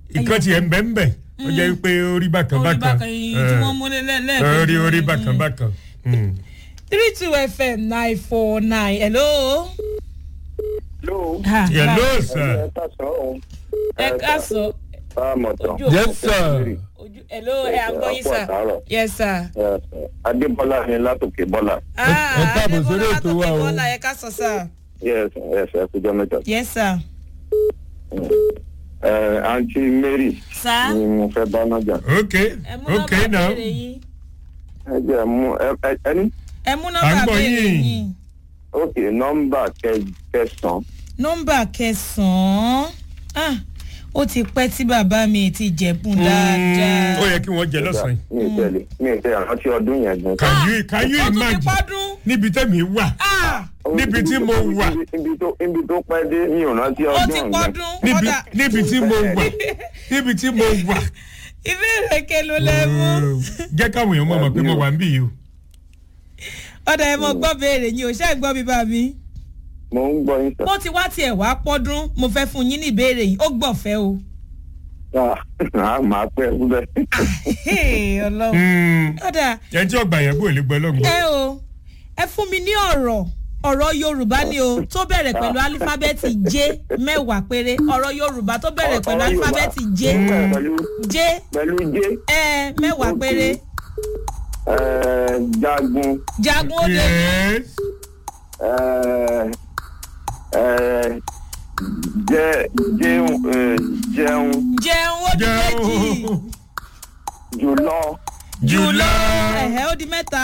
ìkan tiẹ̀ ń bẹ́ ń bẹ̀ ó jẹ́ pé orí bákan orí bákan bákan yìí tí wọ́n mú lẹ́ẹ̀kejì. orí orí bákan bákan. Mm. three two fm nine four nine hello. Hello. Ha, hello bye. sir. ẹ káàsán o. ẹ káàsán. Báàmọ̀tàn. Ojú òpó yes sir. ojú hello ẹ à ń gbọ́ yín Ọ̀pọ̀ sà. àtàárọ̀. yes sir. Adébọ́lá ni látòkè Bọ́lá. ẹ káàbọ̀ sórí ètò wa o. bọ́lá ẹ káàsán sà. Yes, yes, ẹ kújọ mẹ́ta. yes sir. Ẹ Aunty Mary sà. ni mo fẹ́ bá nájà. ok ẹ mú ok nọ́mbà now. béèrè yín. Ẹ jẹ́ mú ẹ ẹ ẹni. ẹ mú À ń nọ́mbà gbọ́ béèrè yín. yín. Ok, nọ́mbà kẹ- kẹsàn-án. nọ́mbà kẹsàn-án ah ó ti pẹ́ tí bàbá mi ti jẹ̀bùn dáadáa. ó yẹ kí wọ́n jẹ lọ́sàn-án yìí. Mi ì tẹ̀lé mi ì tẹ̀lé rántí ọdún yẹn gan. can you can you ó tún ti imagine pọ́dún. níbi tẹ́mi wà ah níbi tí mo wà Ibi tó ibi tó pẹ́ dé mi ò rántí ó ọdún ti yẹn. pọ́dún. níbi ọ̀dà níbi tí mo wà níbi tí mo wà. ìbéèrè kelo lẹ mú. jẹ́ káwọn èèyàn mọ̀ mọ̀ pé mo wà ń bì yìí o. ọ̀dà ẹ̀ mọ̀ gbọ́ béèrè yín o ṣé ẹ̀ gbọ́ mi bá mi. Mo ń gbọ́ yín sọ. bó ti wá tiẹ̀ wá pọ́dún mo fẹ́ fún yín ní ìbéèrè yìí ó gbọ̀fẹ́ o. Ah, màá pẹ́ síbẹ̀. Hey, ọlọ́run. Mm. ọ̀dà ẹ tí ọgbà yẹn bò lè gbọ́ lọ́gbọ̀n. ẹ o ẹ fún mi ní ọ̀rọ̀ ọ̀rọ̀ yorùbá ni o tó bẹ̀rẹ̀ pẹ̀lú alífábẹ́ẹ̀tì j mẹ́wàá péré ọ̀rọ̀ yorùbá tó bẹ̀rẹ̀ pẹ̀lú Ọ̀rọ̀ Yorùbá. alífábẹ́ẹ̀tì j Pẹ̀lú j pẹ̀lú jé. ẹ mẹ́wàá péré Ẹ, jagun jagun ó dé yes ẹ, ẹ, jẹ jẹun ẹ, jẹun jẹun ó di méjì jẹun jùlọ jùlọ ẹ̀hẹ́ ó di mẹ́ta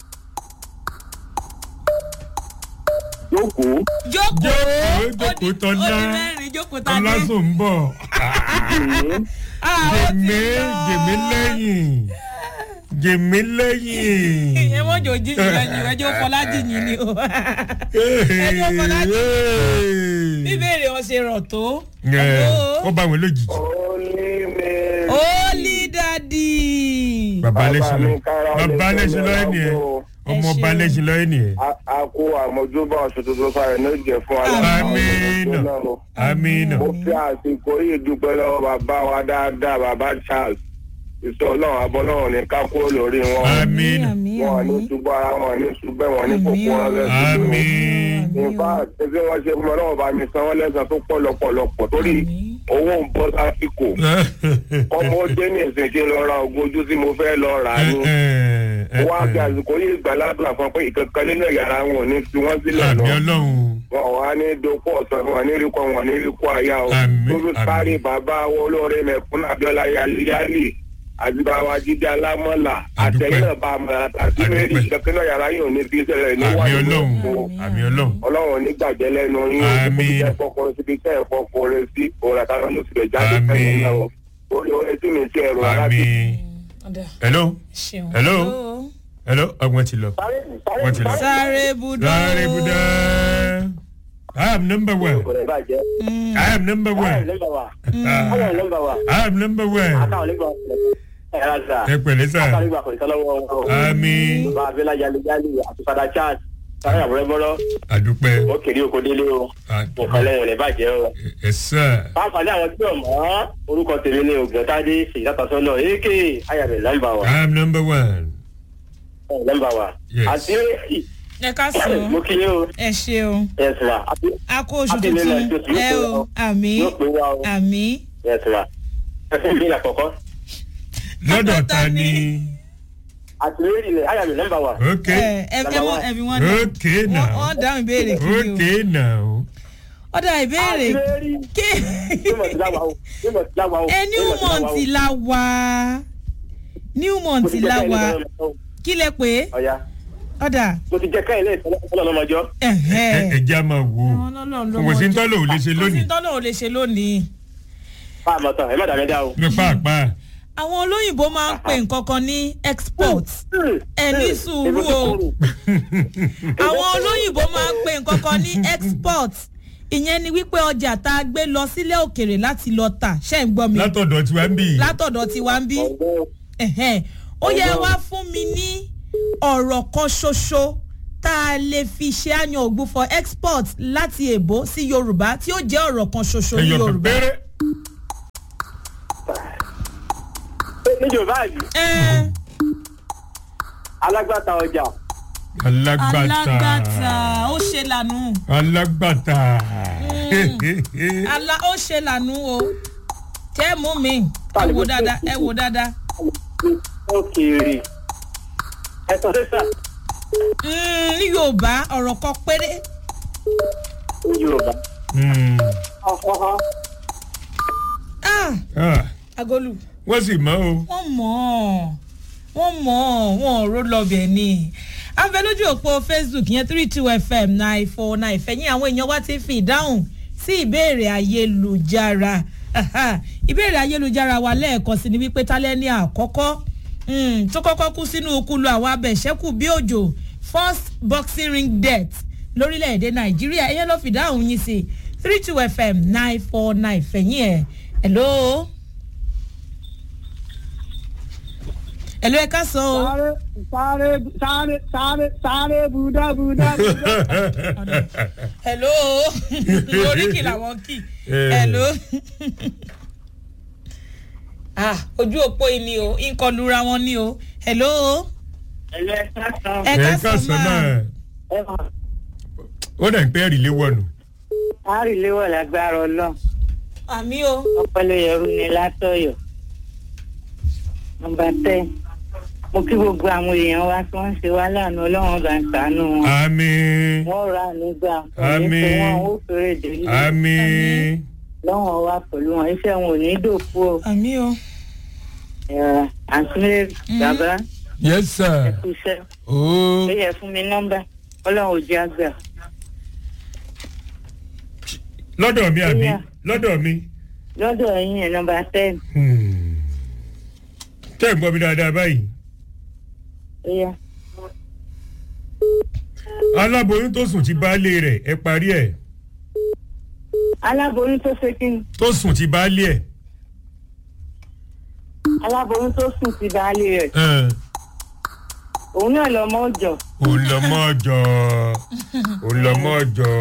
jókòó jókòó Jókòó, ó di jókòó tọ́lá. ó di mẹ́rin jókòó tani ọlásùn ń bọ̀ jìnnì Ah, ó ti gèmí lọ. gèmí lẹ́yìn gèmí lẹ́yìn. ìyẹn wọ́n jò jí yìí lẹ́yìn ẹjọ́ fọlájì yìí ni o ẹni ọmọlájì bíbélì wọn ṣe rọ̀ tó. ó bá wọn lójijì. onímẹ̀. Holy daddy. bàbá Bàbá lẹ́sìn mi lọ kára bàbá ọlẹ́sìn lẹ́sìn lọ lọ́la ẹni ẹ gbọ́. ọmọ Ẹ ọba ṣeun. lẹ́sìn lọ ẹni ẹ. a a kó àmójúbà oṣù tuntun fáyọ ní ìjẹ fún aláàbò amínà amínà mo fi àsìkò yìí dúpẹ́ lọ́wọ́ bàbá wa dáadáa bàbá Charles ìṣọ́ ọlọ́run abọ́lọ́run ní ká kúrò lórí wọn amínà wọn ní ṣubú ara wọn ní ṣubẹ́ wọn ní kókó wọn lẹ́sìn amínà. in fact ẹgbẹ́ wọn ṣe fún ọlọ́run bá mi san wọ́n lẹ́sàn tó pọ̀ lọ́pọ̀lọpọ̀ torí owó ń bọ́ sásìkò ọmọ ó dé ní ìsìn kí n lọ ra oògùn ojú tí mo fẹ́ lọ rà á ní wọ́n á fi àsìkò yìí gbà ládùúgbà fún pé ìkankan nínú ẹ̀yà ara wọn ò ní fi wọ́n sílẹ̀ lọ àmì ọlọ́run wọn ò wá ní dopò ọ̀sán wọn ní ríkọ wọn ní ríkọ àyà o Àmín, lórí àmín. sáré bàbá wọn olóore mẹ̀kún abiola yálì àti bàbá jíde alámọ́là Àdúpẹ́. àtẹ̀yìn náà bá a mọ̀ àti mẹ́rin Àdúpẹ́. ìkankan náà yàrá yìí ò ní fi sílẹ̀ àmì níwájú ọlọ́run gbogbo àmì ọlọ́run ọlọ́run ò ní gbàjẹ́ lẹ́nu yín Àmín. ibi tẹ́ fọkùnrin síbi tẹ́ ẹ̀ fọkùnrin sí òun àtàwọn yóò sì lè jáde Àmín. fẹ́yìn náà o orí orin tí mi ti ẹ̀rọ ara àmì. ti. Ọ̀dà, hello ṣeun. Hello? hello ọgbọ́n ti lọ wọ́n ti lọ. sáré budó. sáré budá i am number one kò lè bàjẹ́. i am number báyọ̀ one lẹ́gbàá wa. Ah, báyọ̀ lẹ́gbàá wa. i am number one àtàwọn lẹ́gbàá wa. ẹ ra sa. ẹ pẹ̀lẹ́ sà àtàwọn lẹ́gbàá kò ní sọ́lọ́wọ́ wọn. àmì bàbá abẹ́lá jalejale àti fada charles. sáré àbúrẹ́ bọ́lọ́. àdúpẹ́ ó kéré oko délé o. nǹkan lẹ́yìn rẹ̀ bàjẹ́ o. ẹ sà fáfàdé àwọn tí ò mọ́ orúkọ tèmi ni ògbẹ́tàdé ṣèyítàtàsọ́nà èké ayàbẹ̀ lẹ́gbàá wa. i am number one lẹ́gbàá wa. Yes. àti ẹ ká sùn mo kí yín o. ẹ ṣeun ẹ sùn wa. àti a kó oṣù Happy New Year, tuntun Jésù, yóò ẹ pé o wa. àmì yóò pé wa o. àmì. ẹ sùn wa. ẹ fún mi ní àkọ́kọ́. lọ́dọ̀ ta ni àti lórí ilẹ̀ ayàbẹ̀ lẹ́gbàá wa. ok ẹ ẹ ẹ wọ́n ẹ̀fí wọn dá ok now wọ́n dáhùn ìbéèrè kiri ok o now ọ̀dà ìbéèrè àti lórí. ké Nímọ̀ sí láwa o. Nímọ̀ sí láwa o. ẹ new Nímọ̀ sí láwa o. month la wà new Mo month ti jẹ́ la káyìn wà lẹ́sẹ̀ lọ́mọ- kí lẹ pé Ọ̀ya. ọ̀dà Mo ti jẹ́ káyìn lẹ́sẹ̀ lọ́mọjọ́. ẹ ẹ jẹ́ a máa wò ó kò sí ń tọ́lọ̀ ò lè ṣe kò sí lónìí tọ́lọ̀ ò lè ṣe lónìí. Fáàmù tán, ẹ má dàmí dá o. ní pàápàá àwọn olóyìnbó máa ń pè nǹkan kan ní export ẹ ní sùúrù o àwọn olóyìnbó máa ń pè nǹkan kan ní export ìyẹn ni wípé ọjà tá a gbé lọ sílé òkèrè láti lọ tà ṣe ń gbọ́ mi látọ̀dọ̀ tí wàá ń bì í látọ̀dọ̀ tiwa ń bí ẹ̀hẹ́n. ó yẹ wá fún mi ní ọ̀rọ̀ kan ṣoṣo tá a lè fi ṣe àyàn ògbó for export láti èbó sí yorùbá tí ó jẹ́ ọ̀rọ̀ kan ṣoṣo ní ẹyọ kan yorùbá péré yorùbá àbí ẹ alágbàtà ọjà alágbàtà alágbàtà ó ṣe lànà alágbàtà ala ó ṣe lànà o tẹ́ mú mi ẹ wò dáadáa ẹ wò dáadáa òkèèrè ẹ̀sọ́ sísà Mm, ní yorùbá ọ̀rọ̀ kan péré yorùbá. Hmm. ọ̀hán ah Ah, agolu wọ́n sì mọ́ o wọ́n mọ̀ ọ́ wọ́n mọ̀ ọ́ wọn ò ró lọ́bẹ̀ ni abẹ lójú òpó facebook yẹn three two fm nine four nine fẹ̀yìn àwọn èèyàn wá ti fi ìdáhùn sí ìbéèrè ayélujára Aha, ìbéèrè ayélujára wa lẹ́ẹ̀kan sí ni wípé tálẹ́ ní àkọ́kọ́ mm, tó kọ́kọ́ kú sínú okulu àwọn abẹ̀ṣẹ́kù bí òjò first boxing ring death lórílẹ̀‐èdè nàìjíríà ẹ̀yẹ́ ló fi dáhùn yín sí three two fm nine four nine fẹ̀yìn ẹ̀ hello. hello ẹ ká sọ o. sáré sáré sáré sáré sáré buda buda buda. hello oríkì làwọn kì Eh. hello ah ojú òpó yìí ni o nǹkan lura wọn ni o hello ẹ̀lẹ́ sásán ẹ ẹ ká ká sọ sọ náà máa ẹ̀ mọ̀ ó dà ń pẹ́ rí léwọ́nù àríléwọ̀ lágbára ọlọ́run àmì o ọpọlọ yẹrù ni látọ̀yọ̀ nọmba ten mo kí gbogbo àwọn èèyàn wa tí wọ́n ń ṣe wá lánàá ọlọ́run bá ń sànú wọn àmì wọ́n rà nígbà Àmín. òní wọn ó fèrè délé àmì lọ́wọ́n wa pẹ̀lú wọn iṣẹ́ wọn ò ní dòkú o àmì o Ẹ̀, àǹtí mi bàbá yes sir ẹ kú iṣẹ́ ó ó yẹ fún mi nọ́mbà ọlọ́run ò jẹ́ àgbà lọ́dọ̀ mi àbí Yeah. lọ́dọ̀ mi lọ́dọ̀ yín ẹ̀ nọ́mbà ten Hmm. tẹ́ ẹ̀ ń gbọ́ mi dáadáa báyìí ó yá aláboyún tó sùn ti baálé rẹ̀ ẹ parí ẹ̀ aláboyún tó ṣe kí ni tó sùn ti baálé ẹ̀ aláboyún tó sùn sí baálé rẹ̀ ẹ̀, òun náà lọ mọ́ ọjọ́ òun lọ mọ́ ọjọ́ òun lọ mọ́ ọjọ́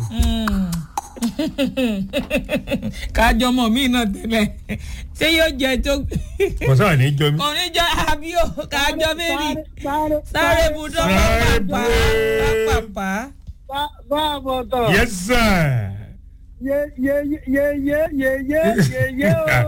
kájọ mọ mí náà tẹ́lẹ̀ ṣé yóò jẹ tó kò sáà ní jọ mí. kò ní jọ àbí o kájọ mẹ́rin sáré sáré budọ́ Sáré pápá bu- pápá bá bá a bọ̀ tọ̀. yes sir. ye ye ye ye ye ye ye ye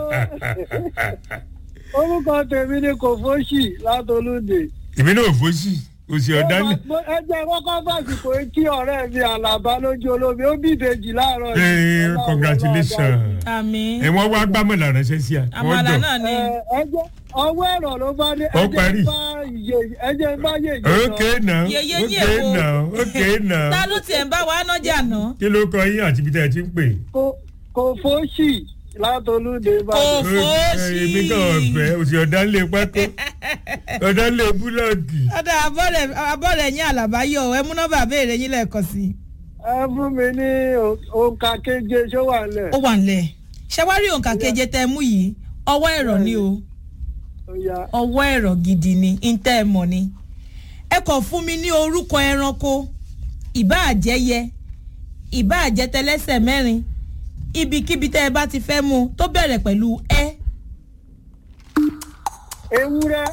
o. orúkọ tèmi ni kò fóṣì látolúde. èmi náà fòsì òsì ọ̀dálẹ̀. ẹ jẹ́ kọ́kọ́ fàsìkò kí ọ̀rẹ́ mi àlàbá lójú olómi ó bí ìbejì láàárọ̀ ee yìí. congratulations. àmì ẹ wọ́n wá gbámọ̀lá ránṣẹ́ sí à. wọ́n àmàlà jọ. náà ni ẹ ẹ jẹ́ ọwọ́ ẹ̀rọ ló bá dé. Ó parí. ẹ jẹ́ bá yé ìjọ okay now Yeye yín okay èwo? now okay now. ta ló tiẹ̀ ń bá wa nájà náà kí ló kọ yín àti ibi tẹ́ ẹ ti ń pè. kò fóṣì látolúde bá Kò dé. fòsì. èmi kàn ọ̀fẹ́ òsì ọ̀dálẹ̀ pákó ọ̀dálẹ̀ búlọ̀kì. ọ̀dà abọ́rẹ̀ yín àlàbáyọ ẹ mú nọ́mbà béèrè yín lẹ́ẹ̀kan sí i. ẹ fún mi ní òǹkà keje ṣó wà lẹ̀. ó wà nílẹ̀ ṣẹwárí òǹkà keje tẹ mú yìí ọwọ́ ẹ̀rọ ni o Ó yá. ọwọ́ ẹ̀rọ gidi ni ntẹ́ ẹ mọ̀ ni ẹ kàn fún mi ní orúkọ ẹranko ìbáàjẹyẹ ìbáàjẹtẹlẹsẹ̀ mẹ́rin ibikíbi tẹ́ ẹ bá ti fẹ́ mu tó bẹ̀rẹ̀ pẹ̀lú ẹ ewúrẹ́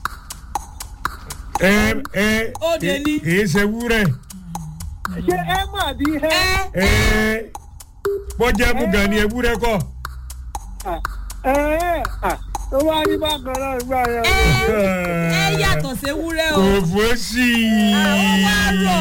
ẹ ẹ Ó dé ní. èé ṣe wúrẹ́ ṣé ẹ mà bí ẹ. ẹ ẹ bọ́jà mú gan ni ewúrẹ́ kọ́. ẹ ẹ tó bá rí bákan náà gbà yẹn. ẹ ẹ yàtọ̀ sí ewúrẹ́ o kò fòsì. Àwọn wá rọ̀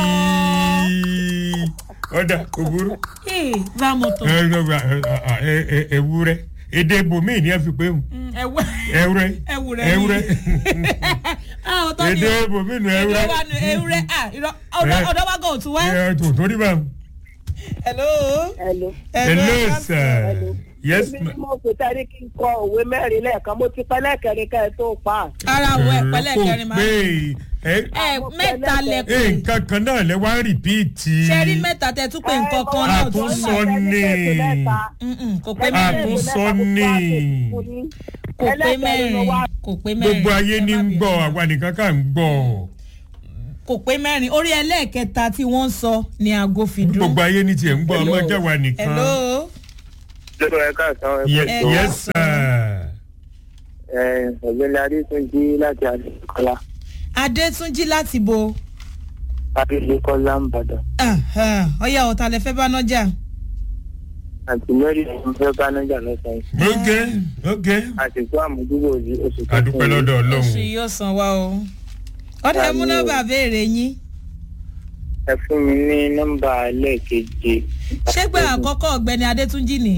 ọ̀dà kò burú. ee bá a mọ̀ tọ̀ ẹ ẹ ẹ ẹ ewúrẹ́ èdè ibòmíì ni ẹ fi pé mu ẹwẹ́ ewúrẹ́ ewúrẹ́ ewúrẹ́ àwọn tó ní èdè ibòmíì nu ewúrẹ́ ewúrẹ́. wà nù ewúrẹ́ à irọ́ ọ̀dọ́ Eh. ọ̀dọ́ wa gan ò tún wá. ẹ tó torí bá mu. hello. Hello. hello sir yes Èmi ma. ni mo pè sáré kí n kọ òwe mẹ́rin lẹ́ẹ̀kan mo ti pẹ́ lẹ́ẹ̀kẹrin ká ẹ tó pa á. ara wo ẹ̀pẹ́lẹ̀ kẹrin máa kò pé ẹ ẹ mẹ́ta lẹ pé ẹ nǹkan kan náà lẹ wá ń rìpíìtì. ṣẹ́rí mẹ́ta tẹ tún pé nǹkan kan náà tún Àtúnṣe. sọ ní. Mm-mm, kò pé Ah, mẹ́rin Àtúnṣe ní. kò pé mẹ́rin kò pé mẹ́rin gbogbo ayé ní ń gbọ́ àwa nìkan kà ń gbọ́ kò pé mẹ́rin orí ẹlẹ́ẹ̀kẹta tí wọ́n ń sọ ni aago fi dún. gbogbo ayé ní tiẹ̀ ń gbọ́ ọmọ jẹ́ wa nìkan. hello. lọ́dọ̀ ẹ káàsán ẹ Ye- Eh, yes sir. ẹ ọ̀gbẹ́ni adétúnjì láti adékọ́lá adétúnjì láti bo adékọ́lá ń bàdàn ọyá ọ̀tá lẹ fẹ́ bá nájà àti mẹ́rin ọ̀hún fẹ́ bá nájà lọ́sàn-án ok ok àsìkò àmójúbò yìí oṣù tó adúpẹ́ lọ́dọ̀ oṣù ọlọ́run yìí yóò san wá o ọ̀dà ẹ mú nọ́mbà béèrè yín ẹ fún mi ní nọ́mbà lẹ́ẹ̀keje. ṣégbà àkọ́kọ́ ọ̀gbẹ́ni adétúnjì ní.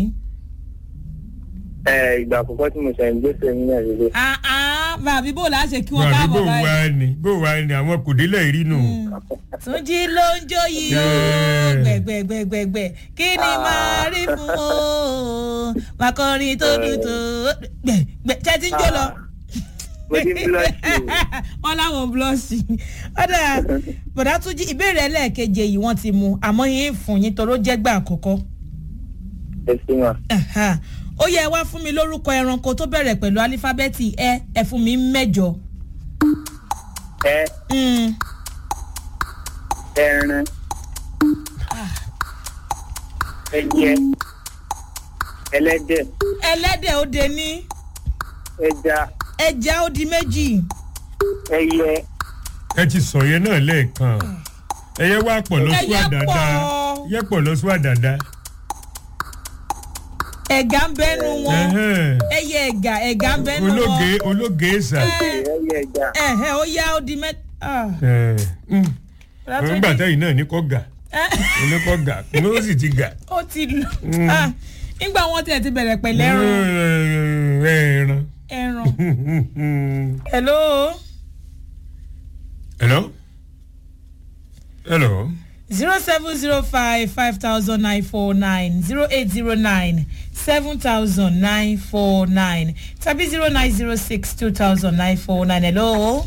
ẹ ìgbà àkọ́kọ́ tí mo ṣe ń gbèsè ní ẹ̀rọ bàbí bò láṣẹ kí wọ́n àbí bò káàbọ̀ wá báyìí. ni bò wá ni àwọn kò délẹ̀ rí nù. túnjí ló ń jó yìí o Yeah. gbẹ̀gbẹ̀gbẹ̀gbẹ̀ kí ni màá rí fún o màkọrin tó dùn tó gbẹ̀gbẹ̀ ṣé ti ń jó lọ. mo ti ń búlọ́ọ̀ṣì o. wọn láwọn búlọ́ọ̀sì ọ̀dà bọ̀dá tún jí ìbéèrè ẹlẹ́ẹ̀keje yìí wọ́n ti mú àmọ́ yín fún yín toró jẹ́ gbà àkọ́kọ́. ẹ sí wọn. Aha. ó yẹ wá fún mi lórúkọ ẹranko tó bẹ̀rẹ̀ pẹ̀lú alífábẹ́ẹ̀tì ẹ ẹ fún mi mẹ́jọ. ẹ Mm. ẹran ẹjẹ ẹlẹ́dẹ̀ ẹlẹ́dẹ̀ ó de ní ẹja ẹja ó di méjì ẹyẹ ẹ ti sọ yẹn náà lẹ́ẹ̀kan ẹyẹ wá pọ̀ lọ́sùn Ẹyẹ àdàdà pọ̀. yẹ pọ̀ lọ́sùn àdàdà. ẹ̀gá ń bẹ́nu wọn Ẹhẹ́n. ẹyẹ ẹ̀gá ẹ̀gá ń bẹ́nu wọn ológe ológe sà. ẹyẹ ẹja ẹ̀hẹ́ ó yá ó di mẹ́ta. nígbà tẹ́yìn náà ní kọ́ gà ní kọ́ gà ní ó sì ti gà. ó ti lù Ah, nígbà wọn tiẹ̀ ti bẹ̀rẹ̀ pẹ̀lẹ́ ẹran ẹran. ẹran. hello hello. hello. zero seven zero five five thousand nine four nine zero eight zero nine seven thousand nine four nine tàbí zero nine zero six two thousand nine four nine hello.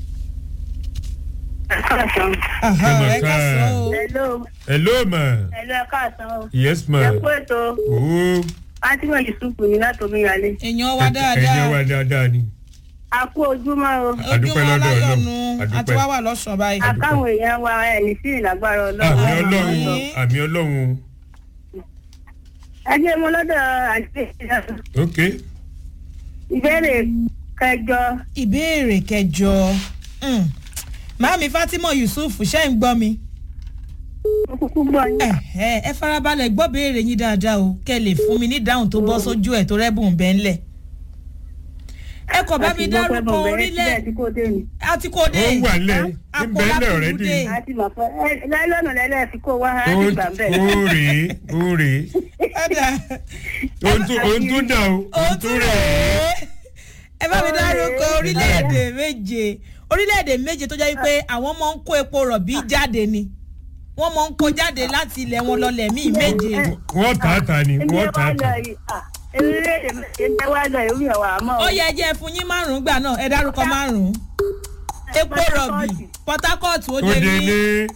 Aha, ẹ ká sọ o. hello hello ma. hello ẹ káàsán o yes ma. ẹ kú ètò owó fatima yusufu ní látòmí ìyálé èèyàn wa ẹ̀jẹ̀ dáadáa wa dáadáa ni. a kú ojúmọ́ o Adúpẹ́ ojúmọ́ lọ́dọ̀ aláyọ̀nù Ọlọ́run. àti wá wà lọ́sàn-án báyìí. akáwọn èèyàn wa ẹni sí ìlágbára àmì ọlọ́run ọlọ́run Àmín. àmì ọlọ́run ẹ jẹ́ mo lọ́dọ̀ àti ok ìbéèrè kẹjọ ìbéèrè kẹjọ Mm. màámi fatima yusuf ṣe ń gbọ́ mi. mo kúkú gbọ́ yín ẹ ẹ ẹ farabalẹ̀ gbọ́ béèrè yín dáadáa o kẹ́ ẹ lè fún mi ní ìdáhùn tó bọ́ sójú ẹ̀ tó rẹ́bùn bẹ́ẹ̀ ńlẹ̀. ẹ kọ̀ bá mi Àti gbọ́ pé dárúkọ mo bẹ̀rẹ̀ orílẹ̀ síbẹ̀ tí kò dé ni àti kò dé ó wà lẹ̀ ń bẹ́ẹ̀ lẹ̀ ọ̀rẹ́ dì dé. àti mọ̀ pé ẹ láìlọ́nà lẹ́lẹ́ fi kó wá ó láti gbà bẹ́ẹ̀ ó rèé ó rèé Ọ̀dà, ohun tó ohun tó dà o ó ohun tó tún rèé. rèé ẹ bá mi dárúkọ Ó rèé. orílẹ̀-èdè méje orílẹ̀-èdè méje tó jẹ́ wípé àwọn máa ń kó epo rọ̀bì jáde ni wọ́n máa ń kó jáde láti ilẹ̀ wọn lọlẹ̀ míì méje. wọ́n tà á tà ni ẹni wọ́n tà wá á lọ tà. yìí à orílẹ̀-èdè ẹni wá lọ ìlú ẹ̀wà àmọ́ ó yẹ jẹ́ fún yín márùn-ún gbà náà ẹ dárúkọ márùn-ún epo rọ̀bì port harcourt ó ó dé dé ní ní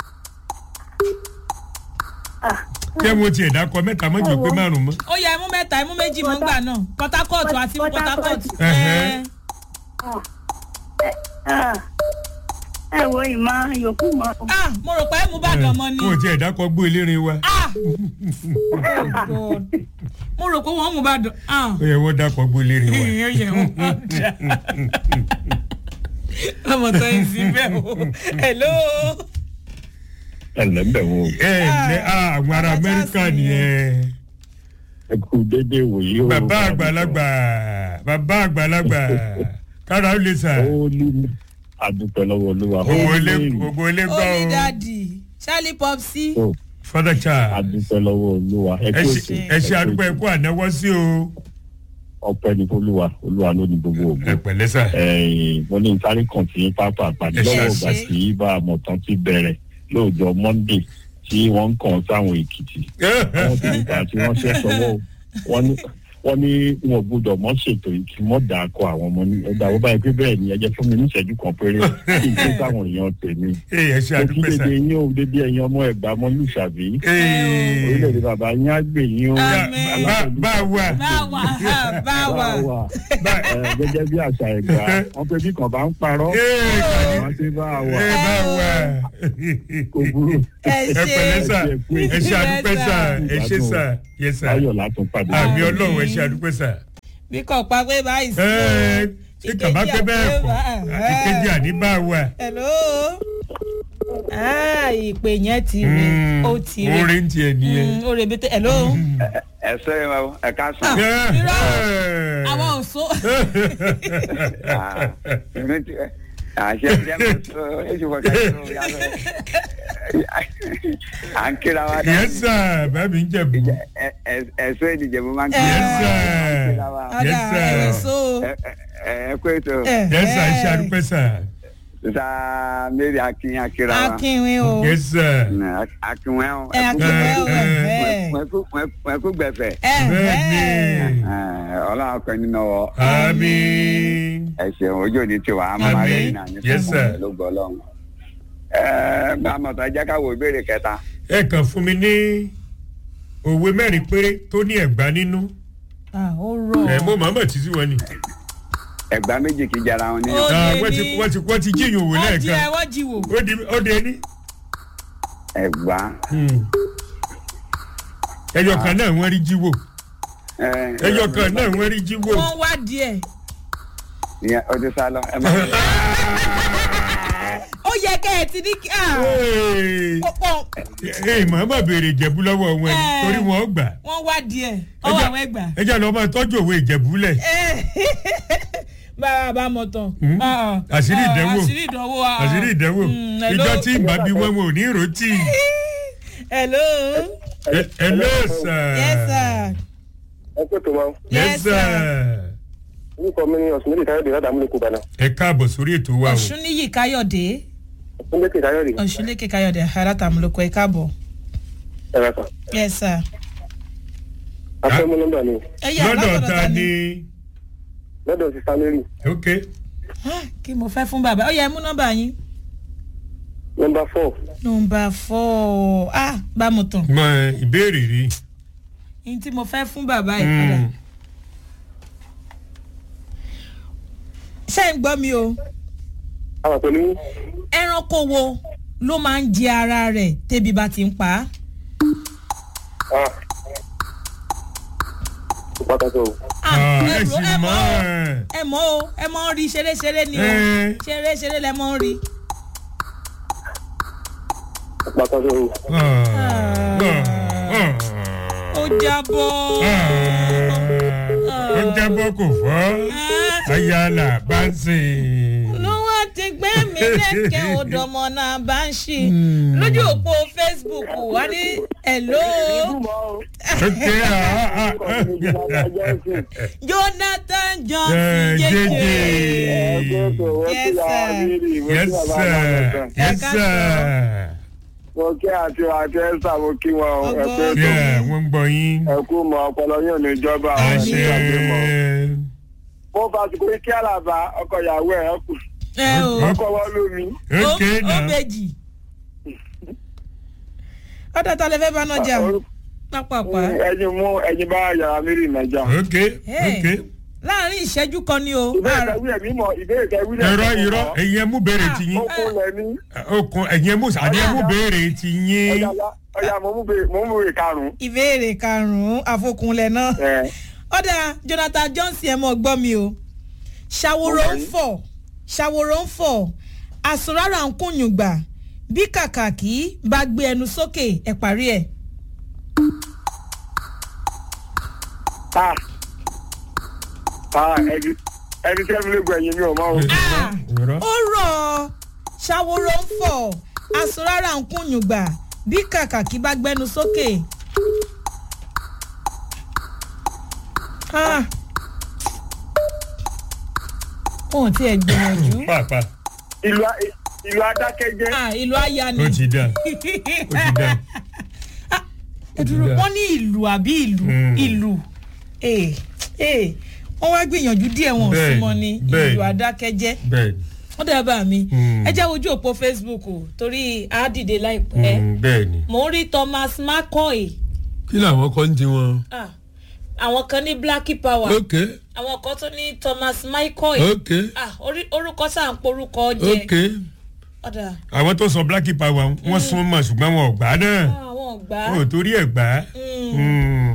kẹ́ mo tiẹ̀ dákọ mẹ́ta mọ́jọ pé márùn mọ́. ó yẹ ẹmú mẹ́ta ẹmú méjì mọ́ gbà náà port harcourt àti Port port harcourt. Harcourt. Ẹ̀hẹ́. ẹ wo ìmọ̀ yòókù mọ́ ah mo rò pé ẹ mú bàdàn mọ́ ni. mo tiẹ̀ dákọ gbó elérin wa ah oh God mo rò pé wọ́n mú bàdàn ah ó yẹ wọ́n dákọ gbó elérin wa. ó yẹ wọ́n dà ọmọ tó ń sin bẹ́ẹ̀ o hello. ẹlẹ́bẹ̀ wo ẹ ẹ àwọn ará amẹ́ríkà nìyẹn. ẹ kú déédéé wòye o. bàbá àgbàlagbà bàbá àgbàlagbà kára ó lè sà ó ní àdúpẹ́ lọ́wọ́ olúwa. owó ilé owó ilé ó gbọ́ ní o dáàdì charlie popsi o. father child àdúpẹ́ lọ́wọ́ olúwa. ẹ ẹ kú ṣe ètò ẹ ṣe àdúgbò ẹ kú ànáwọ́ sí o ọpẹ́ ní olúwa olúwa ló ní gbogbo ẹ ògbó. pẹ̀lẹ́ sà ẹ̀yìn mo ní sáré kàn sí pápá àpàdé Ẹ ṣe lọ́wọ́ àṣẹ. ìgbà tí bá a mọ̀ tán ti bẹ̀rẹ̀ lóòjọ́ monday tí wọ́n ń kàn sáwọn èkìtì. àwọn tó ń gbà tí wọ́n ṣẹ́ sọ́wọ́ o. wọ́n ní wọ́n ní wọn ò gbọdọ̀ mọ́ ṣètò yìí kí mọ́ dà á kọ àwọn ọmọ ní ẹ̀dá ó báyìí pé bẹ́ẹ̀ ni ẹ jẹ́ fún mi ní ìṣẹ́jú kan péré kí n tó sáwọn èèyàn tèmi. ẹ ẹ ṣe mo kí àdúgbò sà dédé yín o dédé ẹ̀yin ọmọ ẹ̀gbá mọ́ lùsàbí Ee. orílẹ̀-èdè bàbá yín á gbè yín o. Àmín. Bá- bá a wà bá wà á, bá wà. wà ẹ, gẹ́gẹ́ bí àṣà ẹ̀gbá wọ́n pé bí kan bá ń parọ́ Ee, kàní. wọ́n ti bá a wà ẹ bá a wà kò burú ẹ ẹ pẹ̀lẹ́ sà ṣe. ẹ ṣe àdúgbò sà ẹ ṣe sà yẹ sà láyọ̀ látún pàdé. àmì ọlọ́run ẹ ṣe àdúgbò sà bí kò pa pé báyìí sí ẹ o. ṣé kàbá pé bẹ́ẹ̀ kọ́ àti kejì àdìbà wà. hello ah ìpè yẹn ti rè ó ti rè orin tiẹ̀ nìyẹn. Mm, ó rè bẹ́tẹ̀ hello. ẹ sọ ẹ ma ẹ ká sùn. Ah, irọ́ àwọn ò so. àṣẹ jẹ́ mo sọ èsì wọ̀ká sọ yàtọ̀ à ń kíra wa dá. yes sir bàbí ń jẹ̀bù. ẹ̀sọ́ ìdíje mo máa ń Eh. yes kíra sir wa. ọ̀dà yes ẹ̀rọ sir so. ẹ ẹ kó ètò yes sir iṣẹ́ àdúpẹ́ sir sísá mary akin akíra wa. akínwin o. yes sir. akinwẹ́ o. ẹ akínwin o Eh, ẹ̀ wọ́n kú gbẹ̀fẹ̀. ẹ̀ bẹ́ẹ̀ni ọlọ́run akọ nínú ọ àmín. ẹ ṣeun ojú òní tiwa a máa rí Àmín. ẹ̀yìn náà ní Yes, sir. ló gbọ́ ọlọ́run. ẹ bá a mọ̀ tó ẹ jẹ́ ká wo ìbéèrè kẹta. ẹ kàn fún mi ní òwe mẹ́rin péré tó ní ẹ̀gbá nínú. ah ó rọ̀. ẹ mo màmá títí wọn ni. ẹ̀gbá méjì kì í jara wọn ní. Ó Ah, lè wọ́n ti ní- wọ́n ti wọ́n ti jíyìn òwe wọ́n jí ẹ lẹ́ẹ̀kan. wọ́n jí wò. ó di ó di ẹni. ẹ̀gbá. ẹyọ kan náà wọ́n rí jíwò. ẹ, ẹyọ kan náà wọ́n rí jíwò. wọ́n wá díẹ̀. ìyẹn ó ti sá lọ ẹ má. ó yẹ kẹ́ ẹ ti ní kí. ah, Hey. ó pọ̀ ee màmá béèrè ìjẹ̀bú lọ́wọ́ wọn ni Eh. torí wọn ò gbà. wọ́n wá díẹ̀ ọwọ́ àwọn ẹgbà. ẹ jẹ́ lọ́ọ́ máa tọ́jú òwe ìjẹ̀bú lẹ̀. báwa bá mọ̀ tán. Hmm? Ah, ah. Àṣírí Ah, ìdánwò. àṣírí ìdánwò. ah. àṣírí ìdánwò Mm, hello. ìjọ tí ìgbà bí wọn wọn ò ní rotí. hello. ẹ ẹ ló sà. yes sir. ẹ kó tó wọn. Yes, sir. orúkọ mi ni ọ̀sùn méjì káyọ̀dé láti àmúlẹ̀ kó bàná. ẹ káàbọ̀ sórí ètò wa o. ọ̀ṣunníyì káyọ̀dé ọ̀sùn méjì káyọ̀dé. ọ̀ṣunlékè káyọ̀dé alátàmúlòkọ ẹ̀ káàbọ̀. ẹ rà kàn. yes sir. afẹ́mú nọ́mbà mi ẹ yà lọ́dọ̀ látọ̀dọ̀ ta ni. lọ́dọ̀ sísá mary ok Ah, kí mo fẹ́ fún bàbá ó yẹ mú nọ́mbà yín. nọ́mbà four nọ́mbà four ah bá mo tàn mọ ìbéèrè rí. ní tí mo fẹ́ fún bàbá yìí padà. Mm. ṣé ń gbọ́ mi o àwọn pẹ̀lú ẹranko wo ló máa ń jẹ ara rẹ̀ tébi bá ti ń pa á. ah pàtàkì o Ah, Ah, ẹ ẹ rò- sì ẹ mọ̀ mọ̀ o ẹ́. ẹ mọ̀ o ẹ mọ̀ ń rí ṣeré-ṣeré ni o Eh. ṣeré-ṣeré lẹ mọ̀ ń rí. pàtàkì o ó jábọ́. ó jábọ́ kò fọ́ Ah. ayala bá ń sìn. ló wá ti gbé mi lẹ́kẹ̀ẹ́ odòmọ̀ náà bá ń ṣì lójú òpó facebook wá ní hello ok ah, ah, ah. jonathan Eh, johnson jẹjẹ. jẹjẹ Yes, sir. yes sir yes sir. mo kí àti àti ẹsà mo kí wọn o ẹ pé tó Yeah, wọ́n ń gbọ́ yín. ẹ kú mọ ọpọlọ yóò ní ìjọba ẹ àwọn ṣe ẹni ìgbàgbé mọ. mo bá ti kúrò kí àlàbà ọkọ ìyàwó ẹ kù ẹ o ọkọ wọn lómi. ok ó na bèjì ọ̀dọ̀ ta lè fẹ́ bá náà jà pápápá ẹyin mú ẹyin bá yàrá mírì nàìjà. ok Hey. ok. láàrin ìṣẹ́jú kan ni o ìbéèrè tẹ̀wé ẹ̀mí mọ̀ ìbéèrè tẹ̀wé ẹ̀mí irọ́ irọ́ ẹ̀yin ẹmú béèrè ti yín. okun lẹ́ni okun ẹ̀yin ẹmú àní ẹmú béèrè ti yín. ọjà ọjà mo mú bèrè mo mú bèrè karùn-ún. ìbéèrè karùn-ún àfokùnlẹ̀ náà ẹ ọ̀dà jonathan johnson ẹ̀ mọ̀ gbọ́ mi o ṣàwòrò ń fọ̀ ṣàwòrò ń fọ̀ àsùnrárà ń kùnyùn gbà bí kàkàkí bá gbé ẹnu sókè ẹ̀ parí ẹ̀. ah ah ẹni ẹni tí ẹni lè gbọ́ ẹ̀yìn mi ò máa ń. Ah, irọ́ ó rọ̀ ọ́ ṣàwòrò ń fọ̀ àsùnrárà ń kùnyùn gbà bí kàkàkí bá gbẹnu sókè. Ah. wọn ò tiẹ̀ gbìyànjú. pàápàá ìlú a- ìlú adákẹ́jẹ́ Ah, ìlú aya ni. ó ti dà ó ti dà. ẹ dúró Ó ti dá. wọn ní ìlú àbí ìlú Mm. ìlú ee ee wọn wá gbìyànjú díẹ̀ wọn ò Bẹ́ẹ̀ni, súnmọ́ ní bẹ́ẹ̀ni. ìlú adákẹ́jẹ́ bẹ́ẹ̀ wọ́n dábàá mi Mm. ẹ jẹ́ ojú òpó facebook o torí a dìde láìpẹ́ ni bẹ́ẹ̀ ni. mò ń rí thomas mccoy kí làwọn kọ́ ń ti wọn. ah, àwọn kan ní blacky power ok àwọn kan tún ní thomas mccoy ok ah, orí- orúkọ sáà ń porúkọ jẹ ok. ọ̀dà àwọn tó sọ blacky power wọ́n sún mọ́ ṣùgbọ́n wọn ò gbà náà ah, àwọn ò gbà wọn ò torí ẹ̀ gbà. Mm. Mm.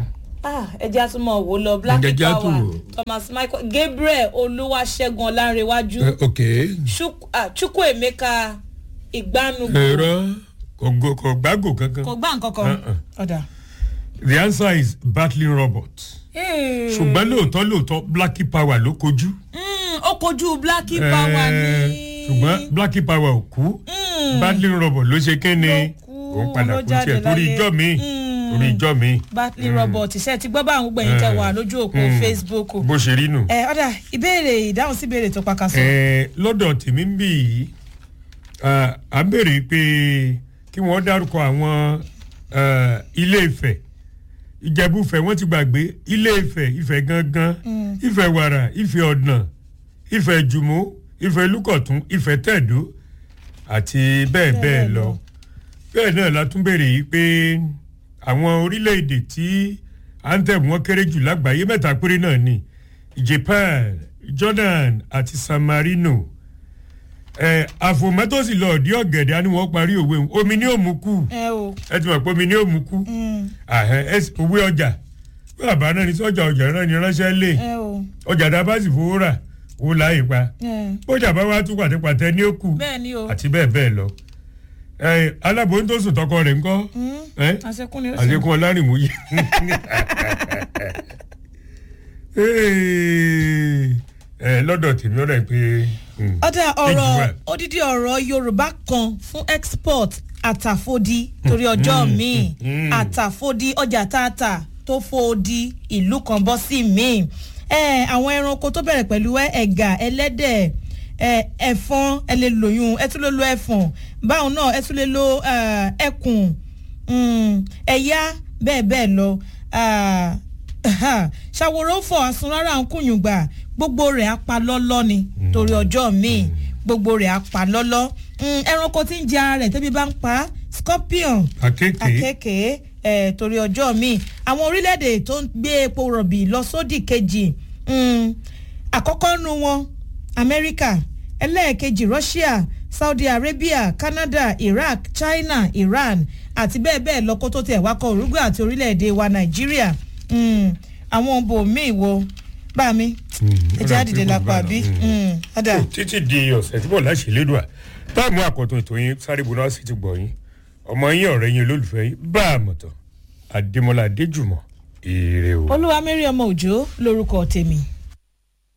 Ah, ẹ jẹ́ àtúmọ̀ wò lọ black Ẹ jẹ́ á tún power wò. thomas michael gabriel olúwaṣẹ́gun ọlárẹ̀wájú Eh, ok Chuk- ah, chukwuemeka ìgbanu ẹ̀rọ kò go- kò gbágò kankan kò gbá nǹkan kan Uh-uh. ọ̀dà. the answer is battling robot ṣùgbọ́n lóòótọ́ lóòótọ́ blacky power ló kojú. Mm, ó kojú black power Eh, ní. ṣùgbọ́n blacky power ò kú battling robot ló ṣe kéne Ló kú, òun padà ló kú jáde tiẹ̀ torí láyé. ijọ́ mi Mm. torí ijọ́ mi batley robert ṣe ti gbọ́ bá àwọn gbẹ̀yìn tẹ wà lójú òpó Mm. facebook. bó ṣe rí nù. ẹ ọ̀dà ìbéèrè ìdáhùn sí ìbéèrè tó pakasọ. Eh, lọ́dọ̀ tèmi ń bì yìí ah, à ń béèrè pé kí wọ́n dárúkọ àwọn ah, ilé ìfẹ́ ìjẹ̀búfẹ́ wọ́n ti gbàgbé ilé ìfẹ́ ìfẹ́ gangan ìfẹ́ wàrà ìfẹ́ ọ̀nà ìfẹ́ jùmọ̀ ìfẹ́ lúkọ̀tún ìfẹ́ tẹ̀dó àti bẹ́ẹ̀ bẹ́ẹ̀ lọ bẹ́ẹ̀ náà la tún béèrè yìí pé àwọn orílẹ̀-èdè tí anthem wọn kéré jù lágbàáyé mẹ́ta péré náà ni japan jordan àti san marino ẹ àfòmẹ́tòsí lọ ọ̀dí ọ̀gẹ̀dẹ̀ á ní wọ́n parí òwe òun. omi ní òmùkù ẹ o. ẹ ti mọ̀ pé omi ní òmùkù Mm, òwe ọjà bàbá náà ní sọ́jà ọjà náà ní ránṣẹ́ lé ẹ o. ọjà tá a bá sì fowó rà owó láàyè pa ẹ. bójà bá wá tún pàtẹ́pàtẹ́ ní òkú bẹ́ẹ̀ ni o. àti bẹ́ẹ̀ bẹ́ẹ̀ lọ ẹ aláboyún tó sùn tọkọ rẹ̀ ńkọ́ Mm, ẹ àṣekún ni ó sì. àlékún ọlárìnmú yìí. ẹ lọ́dọ̀ tèmi ọ̀rẹ́ pé. mm, ọ̀dà Thank you, ọ̀rọ̀ well. odidi ọ̀rọ̀ yorùbá kan fún export àtàfòdì torí ọjọ́ míì mm. àtàfòdì ọjà tààtà tó fòdì ìlú kan bọ́ sí míì ẹ àwọn ẹranko tó bẹ̀rẹ̀ pẹ̀lú ẹ, ẹ̀gà ẹlẹ́dẹ̀ ẹ, ẹ̀fọn ẹ lè lòyún ẹ tún lè lo ẹ̀fọ̀n báwọn náà ẹ tún lè lo ẹ, ẹkùn mm, ẹ̀yà bẹ́ẹ̀ bẹ́ẹ̀ lọ Ah, ṣàwòrán fọ àsun rárá ń kùnyùn gbà gbogbo rẹ̀ apalọ́lọ́ ni torí ọjọ́ míì gbogbo rẹ̀ apalọ́lọ́ Mm, ẹranko tí ń jẹ ara rẹ̀ tẹ́bí bá ń pa á, scorpion akéèké akéèké eh, torí ọjọ́ míì àwọn orílẹ̀-èdè tó ń gbé epo rọ̀bì lọ sódì kejì mm, àkọ́kọ́ nu wọn amẹ́ríkà ẹlẹ́ẹ̀kejì russia saudi arabia canada iraq china iran àti bẹ́ẹ̀ bẹ́ẹ̀ lọ kó tó tẹ̀ wákọ̀ uruguay àti orílẹ̀-èdè wa nàìjíríà mm, àwọn bòmíì wo bá mi ẹ jẹ́ àdìdè lápá bí ọ̀dà títí di ọ̀sẹ̀ tí bọ̀ láṣẹ lédùá táàmù àkọ́tún ètò yín sáré buná sí ti gbọ̀ yín ọmọ yín ọ̀rẹ́ yín olólùfẹ́ yín bá a mọ̀tọ̀ adémọlá adéjùmọ̀ èrè o. olúwa mẹ́rin ọmọ òjò lórúkọ tèmi.